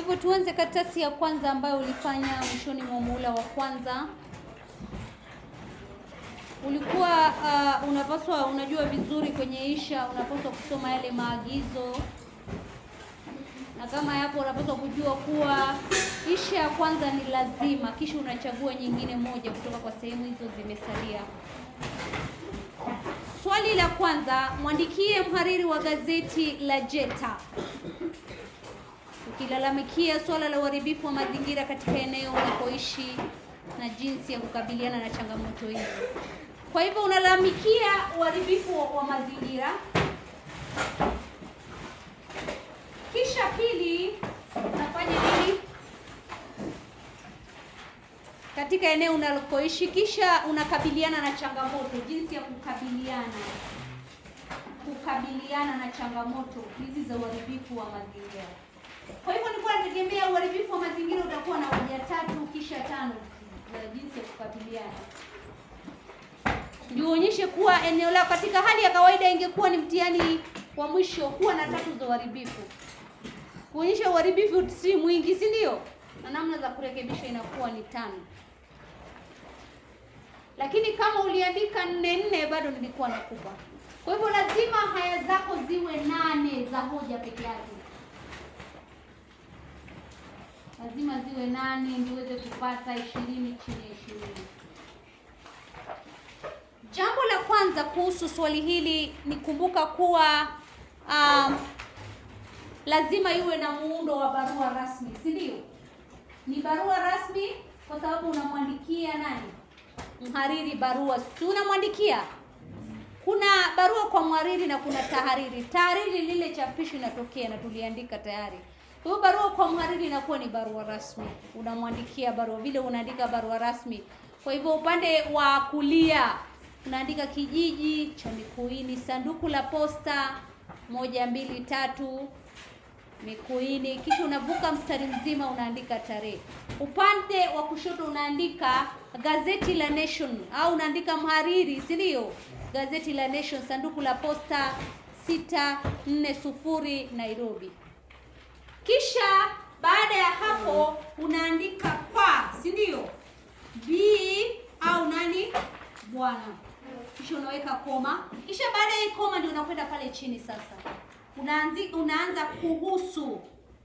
hivyo tuanze karatasi ya kwanza ambayo ulifanya mwishoni mwa muhula wa kwanza. Ulikuwa uh, unapaswa unajua vizuri kwenye insha, unapaswa kusoma yale maagizo, na kama yapo unapaswa kujua kuwa insha ya kwanza ni lazima, kisha unachagua nyingine moja kutoka kwa sehemu hizo zimesalia. Swali la kwanza, mwandikie mhariri wa gazeti la Jeta ukilalamikia suala la uharibifu wa mazingira katika eneo unapoishi na jinsi ya kukabiliana na changamoto hizo. Kwa hivyo unalalamikia uharibifu wa- wa mazingira, kisha pili unafanya nini katika eneo unalokoishi, kisha unakabiliana na changamoto, jinsi ya kukabiliana kukabiliana na changamoto hizi za uharibifu wa mazingira. Kwa hivyo nilikuwa nategemea uharibifu wa mazingira utakuwa na hoja tatu kisha tano za jinsi ya kukabiliana, ndio uonyeshe kuwa eneo lako katika hali ya kawaida ingekuwa ni mtihani wa mwisho kuwa na tatu za uharibifu, kuonyesha uharibifu si mwingi, si ndio? Na namna za kurekebisha inakuwa ni tano, lakini kama uliandika nne nne bado nilikuwa nakupa. Kwa hivyo lazima haya zako ziwe nane za hoja peke yake lazima ziwe nane ndio uweze kupata ishirini chini ya ishirini. Jambo la kwanza kuhusu swali hili ni kumbuka kuwa um, lazima iwe na muundo wa barua rasmi, si ndio? Ni barua rasmi kwa sababu unamwandikia nani? Mhariri barua, si unamwandikia kuna barua kwa mhariri na kuna tahariri. Tahariri lile chapisho inatokea na tuliandika tayari. Kwa hiyo barua kwa mhariri inakuwa ni barua rasmi, unamwandikia barua vile unaandika barua rasmi. Kwa hivyo upande wa kulia unaandika kijiji cha Mikuini, sanduku la posta moja mbili tatu Mikuini, kisha unavuka mstari mzima unaandika tarehe. Upande wa kushoto unaandika gazeti la Nation au unaandika mhariri, si ndio? Gazeti la Nation, sanduku la posta 640 Nairobi. Kisha baada ya hapo unaandika kwa, si ndio? B au nani? Bwana. Kisha unaweka koma. Kisha baada ya hii koma ndio unakwenda pale chini sasa. Unaanzi, unaanza kuhusu.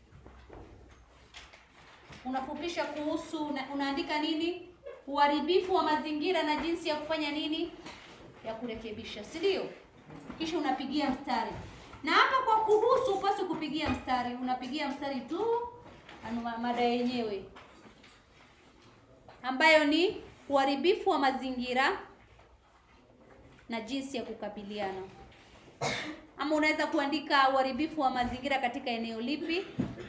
Unafupisha kuhusu, una, unaandika nini? Uharibifu wa mazingira na jinsi ya kufanya nini? Ya kurekebisha, si ndio? Kisha unapigia mstari. Na hapa kwa kuhusu upasi kupigia mstari, unapigia mstari tu anu mada yenyewe ambayo ni uharibifu wa mazingira na jinsi ya kukabiliana. Ama unaweza kuandika uharibifu wa mazingira katika eneo lipi,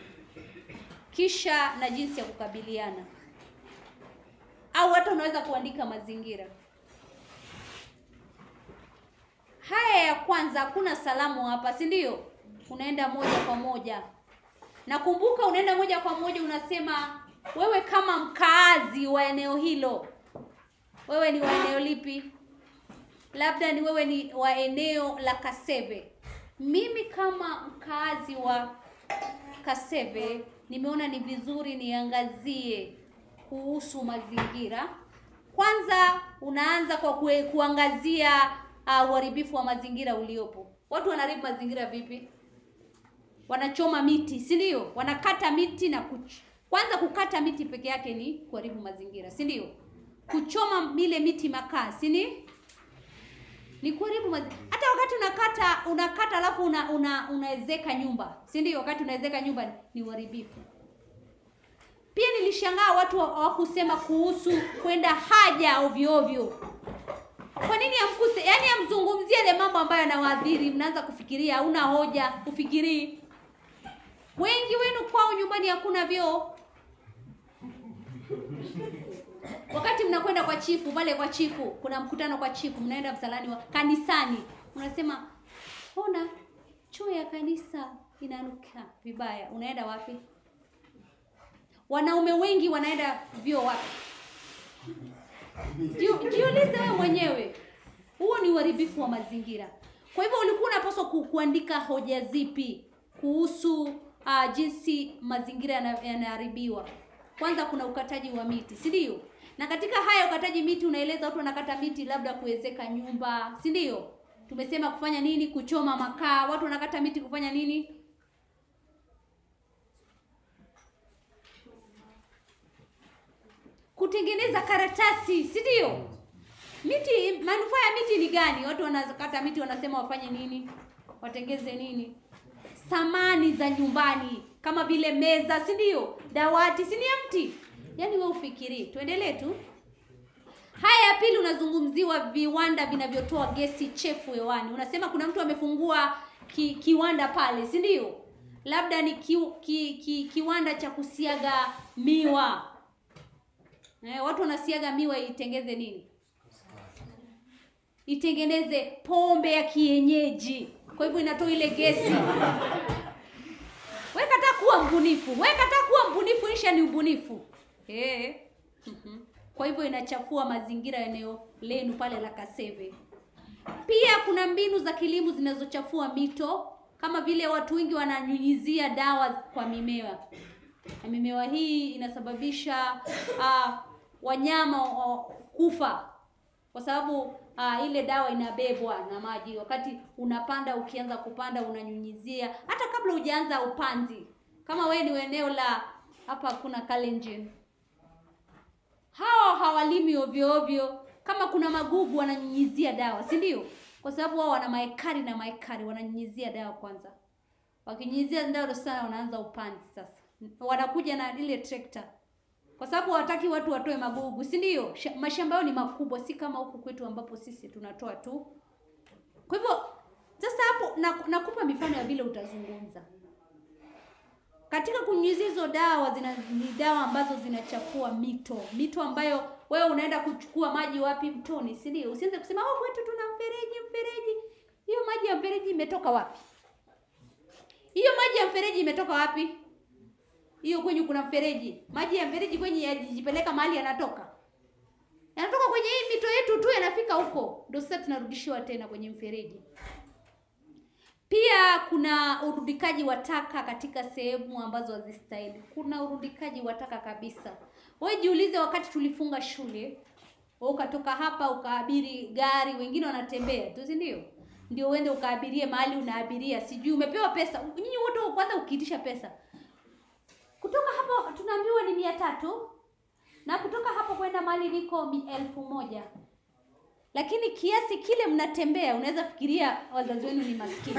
kisha na jinsi ya kukabiliana, au hata unaweza kuandika mazingira. Haya ya kwanza hakuna salamu hapa, si ndio? Unaenda moja kwa moja, na kumbuka, unaenda moja kwa moja, unasema wewe kama mkaazi wa eneo hilo, wewe ni wa eneo lipi? Labda ni wewe ni wa eneo la Kaseve. Mimi kama mkaazi wa Kaseve nimeona ni vizuri niangazie kuhusu mazingira. Kwanza unaanza kwa kue, kuangazia uh, uharibifu wa mazingira uliopo. Watu wanaharibu mazingira vipi? Wanachoma miti, si ndio? Wanakata miti na kuch... kwanza kukata miti peke yake ni kuharibu mazingira, si ndio? Kuchoma ile miti makaa, si ni ni kuharibu mazingira. Hata wakati unakata unakata alafu una, una, unaezeka nyumba, si ndio? Wakati unaezeka nyumba ni uharibifu. Pia nilishangaa watu hawakusema kuhusu kwenda haja ovyo ovyo. Kwa nini amkuse? Yaani amzungumzie ile mambo ambayo yanawaadhiri, mnaanza kufikiria, hauna hoja, ufikirii. Wengi wenu kwao nyumbani hakuna vyoo. Wakati mnakwenda kwa chifu pale kwa chifu, kuna mkutano kwa chifu, mnaenda msalani wa kanisani, unasema ona choo ya kanisa inanuka vibaya. Unaenda wapi? Wanaume wengi wanaenda vyoo wapi? Jiu- Jiulize wewe mwenyewe, huo ni uharibifu wa mazingira. Kwa hivyo ulikuwa unapaswa ku, kuandika hoja zipi kuhusu uh, jinsi mazingira yana- yanaharibiwa. Kwanza kuna ukataji wa miti, si ndio? Na katika haya ukataji miti unaeleza watu wanakata miti labda kuwezeka nyumba, si ndio? Tumesema kufanya nini? Kuchoma makaa. Watu wanakata miti kufanya nini? Kutengeneza karatasi, si ndio? Miti, manufaa ya miti ni gani? Watu wanakata miti wanasema wafanye nini? Watengeze nini? Samani za nyumbani kama vile meza, si ndio? Dawati, si ni ya mti? Yaani wewe ufikirie. Tuendelee tu. Haya ya pili unazungumziwa viwanda vinavyotoa gesi chefu hewani. Unasema kuna mtu amefungua ki, kiwanda pale, si ndio? Labda ni ki, ki, ki, kiwanda cha kusiaga miwa. Eh, watu wanasiaga miwa itengeze nini? Itengeneze pombe ya kienyeji. Kwa hivyo inatoa ile gesi. Wewe kataa kuwa mbunifu. Wewe kataa kuwa mbunifu, isha ni ubunifu. Eh. Mhm. Kwa hivyo inachafua mazingira ya eneo lenu pale la Kaseve. Pia kuna mbinu za kilimo zinazochafua mito kama vile watu wengi wananyunyizia dawa kwa mimea. Na mimea hii inasababisha uh, wanyama uh, kufa kwa sababu uh, ile dawa inabebwa na maji. Wakati unapanda, ukianza kupanda unanyunyizia hata kabla hujaanza upanzi. Kama wewe ni eneo la hapa, kuna Kalenjin, hao hawalimi ovyo ovyo. Kama kuna magugu wananyunyizia dawa, si ndio? Kwa sababu wao wana maekari na maekari, wananyunyizia dawa kwanza. Wakinyunyizia dawa sana, wanaanza upanzi sasa. Wanakuja na ile trekta kwa sababu hawataki watu watoe magugu, si ndio? Sha- Mashamba yao ni makubwa, si kama huku kwetu ambapo sisi tunatoa tu. Kwa hivyo sasa hapo na- nakupa mifano ya vile utazungumza katika kunyunyizia hizo dawa. Zina, ni dawa ambazo zinachafua mito, mito ambayo wewe unaenda kuchukua maji wapi? Mtoni, si ndio? Usianze kusema oh, kwetu tuna mfereji. Mfereji hiyo maji ya mfereji imetoka wapi? Hiyo maji ya mfereji imetoka wapi? hiyo kwenye kuna mfereji, maji ya mfereji kwenye yajipeleka mahali yanatoka, yanatoka kwenye hii mito yetu tu, yanafika huko, ndio sasa tunarudishiwa tena kwenye mfereji. Pia kuna urudikaji wa taka katika sehemu ambazo hazistahili. Kuna urudikaji wa taka kabisa. Wewe jiulize, wakati tulifunga shule, wewe ukatoka hapa ukaabiri gari, wengine wanatembea tu, si ndio? Ndio uende ukaabirie mahali unaabiria, sijui umepewa pesa. Nyinyi wote kwanza ukiitisha pesa kutoka hapo tunaambiwa ni mia tatu na kutoka hapo kwenda mahali liko mi elfu moja lakini kiasi kile mnatembea unaweza fikiria wazazi wenu ni maskini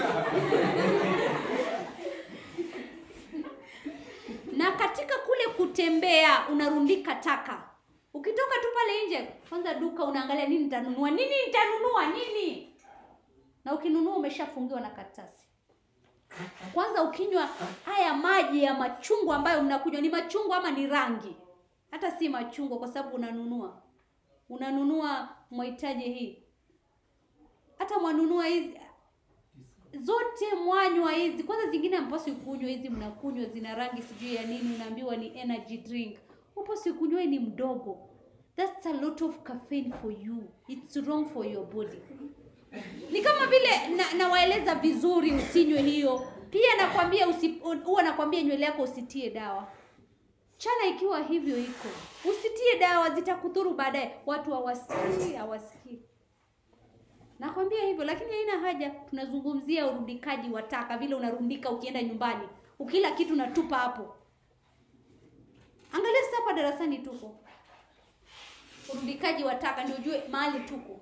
na katika kule kutembea unarundika taka ukitoka tu pale nje kwanza duka unaangalia nini nitanunua nini nitanunua nini na ukinunua umeshafungiwa na karatasi kwanza ukinywa haya maji ya machungwa ambayo mnakunywa ni machungwa ama ni rangi hata si machungwa kwa sababu unanunua unanunua mahitaji hii hata mwanunua hizi zote mwanywa hizi kwanza zingine mpasi kunywa hizi mnakunywa zina rangi sijui ya nini unaambiwa ni energy drink upasi kunywa hii ni mdogo that's a lot of caffeine for you it's wrong for your body ni kama vile na, nawaeleza vizuri usinywe hiyo pia nakwambia usi, huwa nakwambia nywele yako usitie dawa chana ikiwa hivyo iko usitie dawa zitakudhuru baadaye watu hawasikii hawasikii nakwambia hivyo lakini haina haja tunazungumzia urundikaji wa taka vile unarundika ukienda nyumbani ukila kitu natupa hapo angalia sasa hapa darasani tuko urundikaji wa taka ndio ujue mahali tuko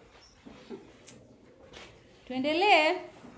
tuendelee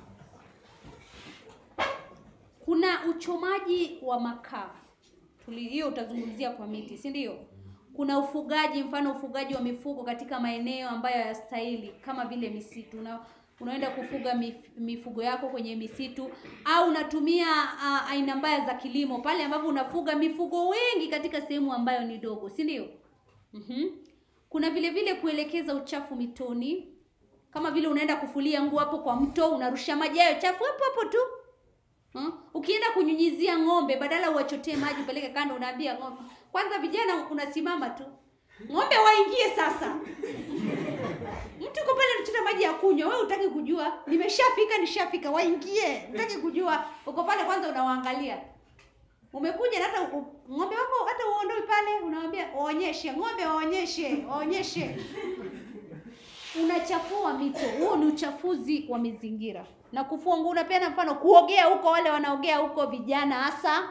kuna uchomaji wa makaa Tuli- hiyo utazungumzia kwa miti si ndio kuna ufugaji mfano ufugaji wa mifugo katika maeneo ambayo hayastahili kama vile misitu una, unaenda kufuga mif, mifugo yako kwenye misitu au unatumia uh, aina mbaya za kilimo pale ambapo unafuga mifugo wengi katika sehemu ambayo ni dogo si ndio mm-hmm. kuna vile vile kuelekeza uchafu mitoni kama vile unaenda kufulia nguo hapo kwa mto unarusha maji hayo chafu hapo hapo tu Hmm? Ukienda kunyunyizia ng'ombe badala uwachotee maji upeleke kando, unaambia ng'ombe. Kwanza vijana unasimama tu, ng'ombe waingie sasa. mtu uko pale anachota maji ya kunywa wewe utaki kujua nimeshafika nishafika waingie utaki kujua uko pale kwanza unawaangalia umekuja na hata u- ng'ombe wako hata uondoi pale unawambia waonyeshe ng'ombe waonyeshe waonyeshe unachafua mito huo ni uchafuzi wa mazingira na kufua nguo unapeana mfano kuogea huko wale wanaogea huko vijana hasa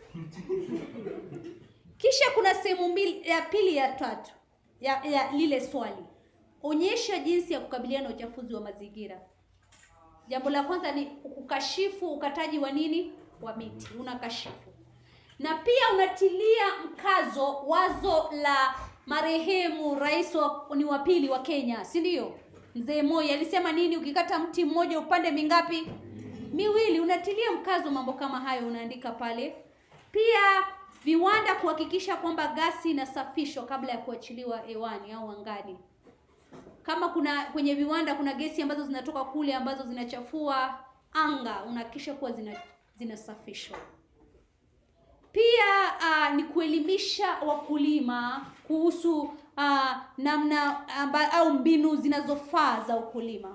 kisha kuna sehemu mbili ya pili ya tatu ya, ya lile swali onyesha jinsi ya kukabiliana na uchafuzi wa mazingira jambo la kwanza ni kukashifu ukataji wa nini wa miti unakashifu na pia unatilia mkazo wazo la marehemu rais wa, ni wa pili wa Kenya, si ndio? Mzee Moi alisema nini? Ukikata mti mmoja upande mingapi? Miwili. Unatilia mkazo mambo kama hayo, unaandika pale. Pia viwanda kuhakikisha kwamba gasi inasafishwa kabla ya kuachiliwa hewani au angani. Kama kuna kwenye viwanda kuna gesi ambazo zinatoka kule ambazo zinachafua anga, unahakikisha kuwa zina zinasafishwa. Pia uh, ni kuelimisha wakulima kuhusu uh, namna amba, au mbinu zinazofaa za ukulima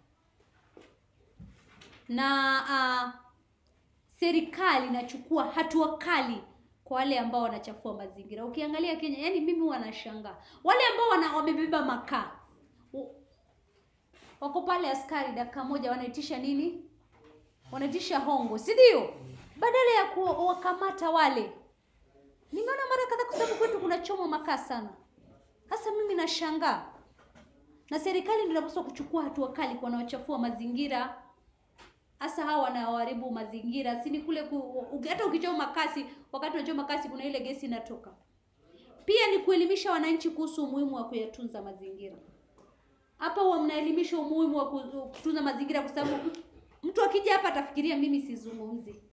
na uh, serikali inachukua hatua kali kwa wale ambao wanachafua mazingira. Ukiangalia Kenya, yani mimi wanashangaa wale ambao wana, wamebeba makaa U- wako pale, askari dakika moja wanaitisha nini? Wanaitisha hongo, si ndio? Badala ya kuwakamata wale. Nimeona mara kadhaa, kwa sababu kwetu kuna choma makaa sana. Sasa mimi nashangaa, na serikali ndio inapaswa kuchukua hatua kali kwa wanaochafua mazingira hasa hawa wanaoharibu mazingira si ni kule ku, u- hata ukichoma makasi wakati unachoma makasi kuna ile gesi inatoka pia ni kuelimisha wananchi kuhusu umuhimu wa kuyatunza mazingira hapa huwa mnaelimisha umuhimu wa ku- kutunza mazingira kwa sababu mtu akija hapa atafikiria mimi sizungumzi